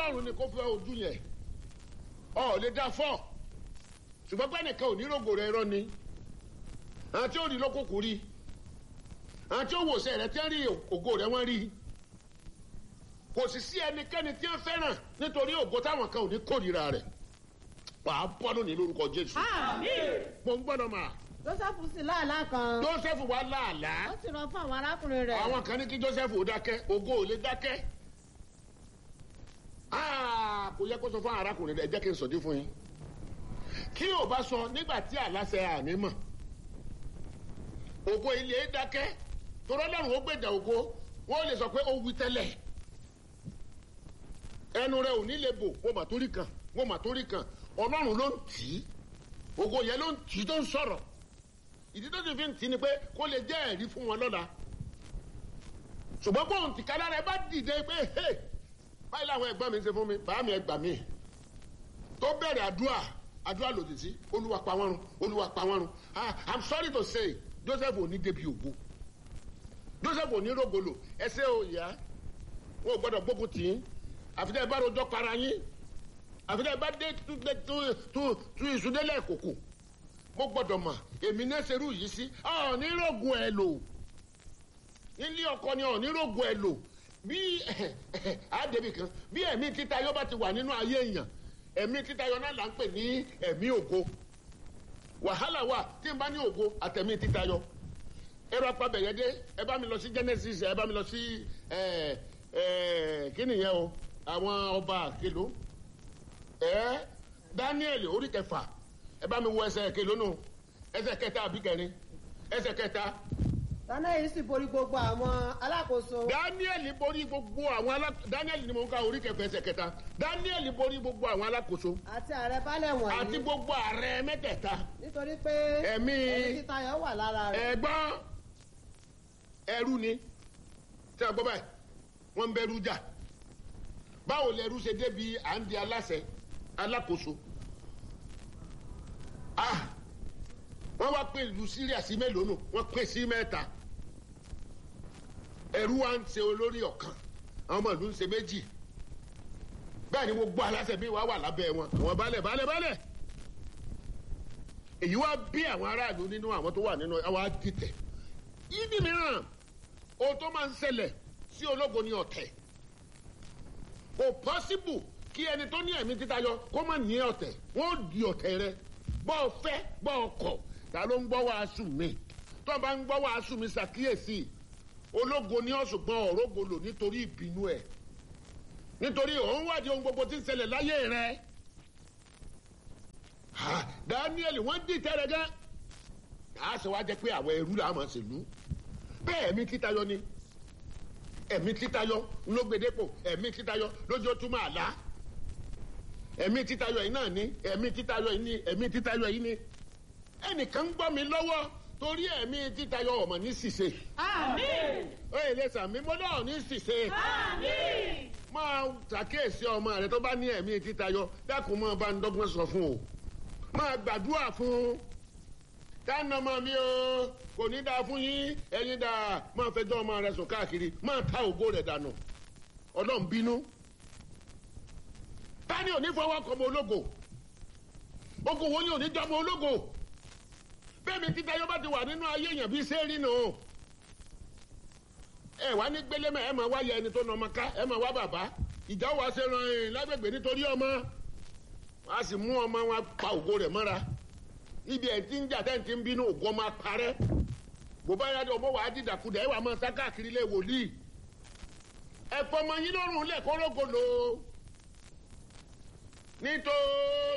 ọlọ́run ni kò fẹ́ ojú yẹn ọ lè dá fọ́ ṣùgbọ́n pé nìkan ò ní rògbò rẹ rọ ni àwọn tí ó rí lókùnkù rí àwọn tí ó wòsàn rẹ tí ń rí ògo rẹ wọ́n rí kò sì sí ẹnikẹ́ni tí wọ́n fẹ́ràn nítorí ògo táwọn kan ò ní kórìíra rẹ̀ wàá bọ́dún ní lórúkọ jésù mo ń gbọ́dọ̀ mà joseph sì láàlá kan joseph wà láàlá ó sì rán fún àwọn arákùnrin rẹ̀ àwọn kan ní kí joseph ó dákẹ́ ògo ò lè dákẹ́ Ah, kò yẹ kó sọ fún arákùnrin rẹ jẹ́ kí n sọ̀dí fún yín kí o bá sọ nígbà tí àlàsẹ àní mọ̀ ògo ilé dákẹ́ torọ́ lọ́rùn ó gbèjà ògo wọ́n lè sọ pé ó wí tẹ́lẹ̀ ẹnu rẹ ò ní lè bò wọ́n mà torí kan wọ́n mà torí kan ọlọ́run ló ń tì í ògo yẹn ló ń tì í tó ń sọ̀rọ̀ ìdí tó ti fi ń tì í ni pé kó lè jẹ́ ẹ̀rí fún wọn lọ́la ṣùgbọ́n bóun tìkára rẹ bá dìde pé hey báyìí làwọn ẹgbẹ́ mi ń ṣe fún mi bàá mi ẹgbà mi tó bẹ̀rẹ̀ àdúrà àdúrà lòdì sí olúwa pa wọ́n run olúwa pa wọ́n run ah i'm sorry to say joseph ò ní débi ògo joseph ò ní rògbòlò ẹsẹ̀ ò yá wọn ò gbọ́dọ̀ gbógun tì í àfitẹ́ bá rojọ́ para yín àfitẹ́ bá dé tú ìsúdélẹ̀ kòkò mo gbọ́dọ̀ mà èmi náà ṣerú yìí sí ọ̀ ní rògùn ẹ̀ lò nílé ọkọ ni ọ̀ ní rògùn ẹ̀ lò bí àdébì kan bí ẹ̀mí títayọ bá ti wà nínú ayé èèyàn ẹ̀mí títayọ náà là ń pè ní ẹ̀mí ògo wàhálà wà tí n bá ní ògo àtẹ̀mí títayọ ẹ̀rọ apabẹ̀yẹ dé ẹ bá mi lọ sí genesis ẹ bá mi lọ sí kí nìyẹn o àwọn ọba kìló ẹ daniel orí kẹfà ẹ bá mi wo ẹsẹ kìló nù ẹsẹ kẹta àbí kẹrin ẹsẹ kẹta daniel sì borí gbogbo àwọn alákòóso. daniel borí gbogbo àwọn alákòóso daniel ni mo ń ka orí kẹfẹ ẹsẹ kẹta daniel borí gbogbo àwọn alákòóso àti ààrẹ balẹ̀ wọ̀nyí. àti gbogbo ààrẹ mẹ́tẹ̀ẹ̀ta nítorí pé ẹ̀mí ẹ̀mí títayọ̀ wà lára rẹ̀. ẹ̀gbọ́n ẹrú ni tí a gbọ́ báyìí wọ́n ń bẹ̀rù jà báwo lẹrú ṣe débi à ń di aláṣẹ alákòóso ah wọ́n wá pé ìlú síríà sí mélòó nù wọ́n pín sí mẹ́ta ẹrú wa ń ṣe olórí ọ̀kan àwọn ọmọ ìlú ń ṣe méjì bẹ́ẹ̀ ni gbogbo aláṣẹ mi wá wà lábẹ́ wọn àwọn balẹ̀ balẹ̀ balẹ̀ èyí wá bí àwọn aráàlú nínú àwọn tó wà nínú àwọn adìtẹ̀ yídì mìíràn ohun tó máa ń ṣẹlẹ̀ sí ológo ní ọ̀tẹ̀ kò pọ́síbù kí ẹni tó ní ẹ̀mí títayọ kó má ní ọ̀tẹ̀ wọ́n di ọ̀tẹ̀ rẹ bọ́ ọ fẹ́ bọ́ ọ kọ̀ ta ló ń gbọ́ wàásù mi tó bá ń gbọ́ wàásù mi ṣàkíyèsí ológo ní ọ̀ṣùgbọ́n ọ̀rọ̀gò lò nítorí ìbínú ẹ̀ nítorí òun wádìí ohun gbogbo tí ń ṣẹlẹ̀ láyé rẹ̀ daniel wọ́n dì tẹ́rẹ̀ gẹ́ a ṣe wá jẹ́ pé àwọn ẹrú làá máa ṣèlú bẹ́ẹ̀ ẹ̀mí títayọ ni ẹ̀mí títayọ ló gbèdépò ẹ̀mí títayọ lójó túmọ̀ àlá ẹ̀mí títayọ yìí náà ni ẹ̀mí títayọ yìí ni ẹ̀mí títayọ yìí ni ẹnìkan ń gbọ́ mi lọ́wọ́ torí ẹ̀mí títayọ ọmọ ní ṣìṣe. Àmín. ó yẹ lè sàmí mo náà ní ṣìṣe. Àmín. máa ṣàkíyèsí ọmọ rẹ tó bá ní ẹ̀mí títayọ dákun máa bá ń dọ́gbọ́n sọ fún o máa gbàdúrà fún un dáná ọmọ mi o kò ní dáa fún yín ẹ̀yin dáa máa fẹjọ́ ọmọ rẹ sùn káàkiri máa ta ògo rẹ̀ dànù ọlọ́run bínú tani ò ní fọwọ́ kọ́ ọmọ ológo ogun wo ni ò ní jọ́ ọmọ ológo bẹ́ẹ̀ mi títa yóò bá ti wà nínú ayé èèyàn bíi sẹ́ẹ̀rì nù. ẹ wá ní gbélémẹ ẹ máa wáyé ẹni tó nà ọmọ ká ẹ máa wá bàbá ìjà wà ṣe ràn ẹ lágbègbè nítorí ọmọ wọn a sì mú ọmọ wọn pa ògo rẹ̀ mọ́ra ibi ẹ̀ tí ń jà tẹ́ ń ti ń bínú ògo ọmọ parẹ́ bó bá yá ọmọ wàá dìdàkudà ẹ wà máa sá káàkiri lé wòlíì ẹ fọmọ yín lọ́rùn lẹ́kọ́rọ́gọ́lò nítorí.